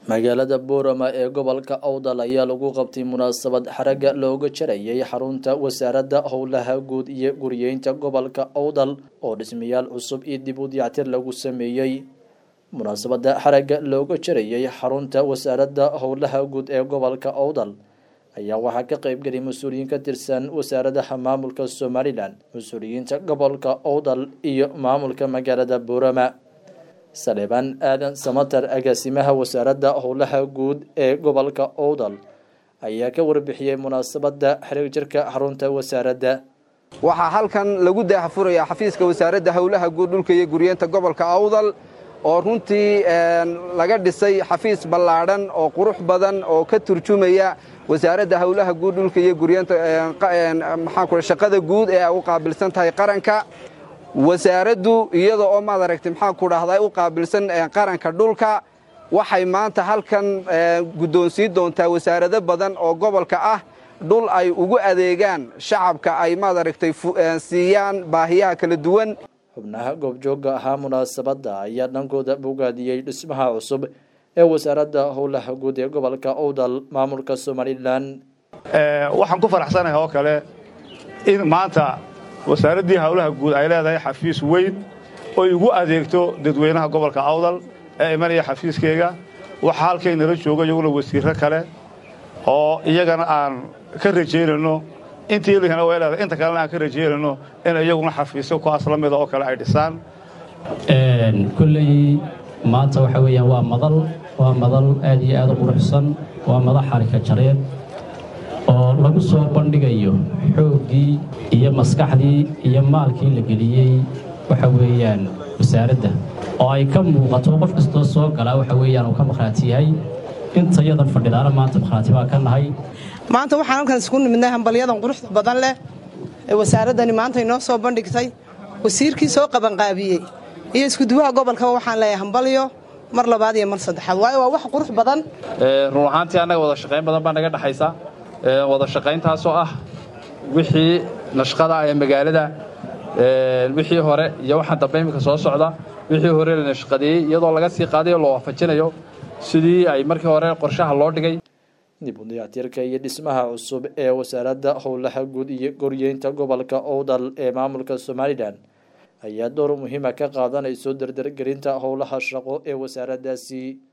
magaalada boorama ee gobolka awdal ayaa lagu qabtay munaasabad xaragga looga jarayay xarunta wasaaradda howlaha guud iyo guriyeynta gobolka awdal oo dhismayaal cusub iyo dib u dayactir lagu sameeyey munaasabada xaragga looga jarayay xarunta wasaaradda howlaha guud ee gobolka awdal ayaa waxaa ka qeybgelay mas-uuliyiin ka tirsan wasaaradaha maamulka somalilan mas-uuliyiinta gobolka awdal iyo maamulka magaalada boorama saleebaan aadan samatar agaasimaha wasaaradda howlaha guud ee gobolka owdal ayaa ka warbixiyey munaasabada xiriir jirka xarunta wasaaradda waxaa halkan lagu daahfurayaa xafiiska wasaaradda howlaha guud dhulka iyo guryeenta gobolka awdal oo runtii laga dhisay xafiis ballaadhan oo qurux badan oo ka turjumaya wasaaradda howlaha guud dhulka iyo guryeenta maxaanku shaqada guud ee ay u qaabilsan tahay qaranka wasaaraddu iyada oo maad aragtay maxaan ku dhahdaa u qaabilsan qaranka dhulka waxay maanta halkan guddoonsiin doontaa wasaarado badan oo gobolka ah dhul ay ugu adeegaan shacabka ay maad aragtay siiyaan baahiyaha kala duwan xubnaha goobjoogga ahaa munaasabadda ayaa dhankooda bogaadiyey dhismaha cusub ee wasaaradda howlaha guud ee gobolka owdal maamulka somalilan waxaan ku faraxsanahay oo kale in maanta wasaaraddii howlaha guud ay leedahay xafiis weyn oy ugu adeegto dadweynaha gobolka awdal ee imanaya xafiiskeyga waxaa halkaynala jooga iyaguna wasiirro kale oo iyagana aan ka rajaynayno intii lihina way leedahay inta kalena aan ka rajaynayno in iyaguna xafiisyo kuwaas la mida oo kale ay dhisaan kulley maanta waxa weeyaan waa madal waa madal aad iyo aad u quruxsan waa madax xarika jareed oo lagu soo bandhigayo xooggii iyo maskaxdii iyo maalkii la geliyey waxa weeyaan wasaaradda oo ay ka muuqato qof kastoo soo galaa waxa weeyaan uu ka makhraati yahay intayadan fadhidaana maanta makhraati baa ka nahay maanta waxaan halkan isku nimidnay hambalyadan quruxda badan leh ee wasaaraddani maanta inoo soo bandhigtay wasiirkii soo qabanqaabiyey iyo iskuduwaha gobolkaba waxaan leeyahay hambalyo mar labaad iyo mar saddexaad waayo waa wax qurux badan run ahaantii annaga wada shaqayn badan baa naga dhexaysa wada shaqayntaasoo ah wixii nashqada ee magaalada wixii hore iyo waxaan dambe iminka soo socda wixii hore la nashqadeeyey iyadoo laga sii qaadayo loo waafajinayo sidii ay markii hore qorshaha loo dhigay dib u dayactirka iyo dhismaha cusub ee wasaaradda howlaha guud iyo goryeynta gobolka owdal ee maamulka somalilan ayaa door muhiima ka qaadanayso dardargelinta howlaha shaqo ee wasaaraddaasi